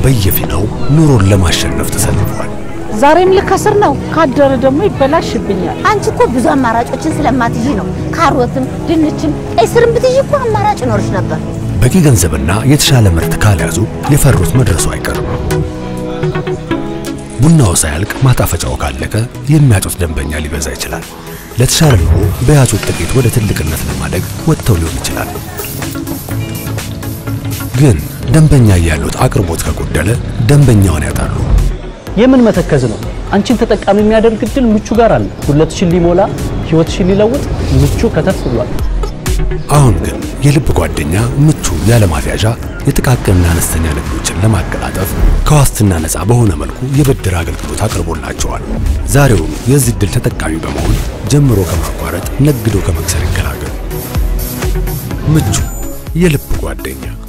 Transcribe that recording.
በየፊናው ኑሮን ለማሸነፍ ተሰልፈዋል። ዛሬም ልከስር ነው፣ ካደረ ደግሞ ይበላሽብኛል። አንቺ እኮ ብዙ አማራጮችን ስለማትይዢ ነው። ካሮትም ድንችም ቀይ ስርም ብትይዢ እኮ አማራጭ ይኖርሽ ነበር። በቂ ገንዘብና የተሻለ ምርት ካልያዙ የፈሩት መድረሱ አይቀርም። ቡናው ሳያልቅ ማጣፈጫው ካለቀ የሚያጩት ደንበኛ ሊበዛ ይችላል። ለተሻለ ኑሮ በያዙት ጥቂት ወደ ትልቅነት ለማደግ ወጥተው ሊሆን ይችላል። ግን ደንበኛ ያሉት አቅርቦት ከጎደለ ደንበኛውን ያጣሉ። የምን መተከዝ ነው? አንቺን ተጠቃሚ የሚያደርግ እድል ምቹ ጋር አለ። ጉለትሽን ሊሞላ ህይወትሽን ሊለውጥ ምቹ ከተፍ ብሏል። አሁን ግን የልብ ጓደኛ ምቹ ያለማፍያዣ የጥቃቅንና አነስተኛ ንግዶችን ለማቀላጠፍ ከዋስትና ነፃ በሆነ መልኩ የብድር አገልግሎት አቅርቦላቸዋል። ዛሬውኑ የዚህ ዕድል ተጠቃሚ በመሆን ጀምሮ ከማቋረጥ ነግዶ ከመክሰር ይገላገሉ። ምቹ የልብ ጓደኛ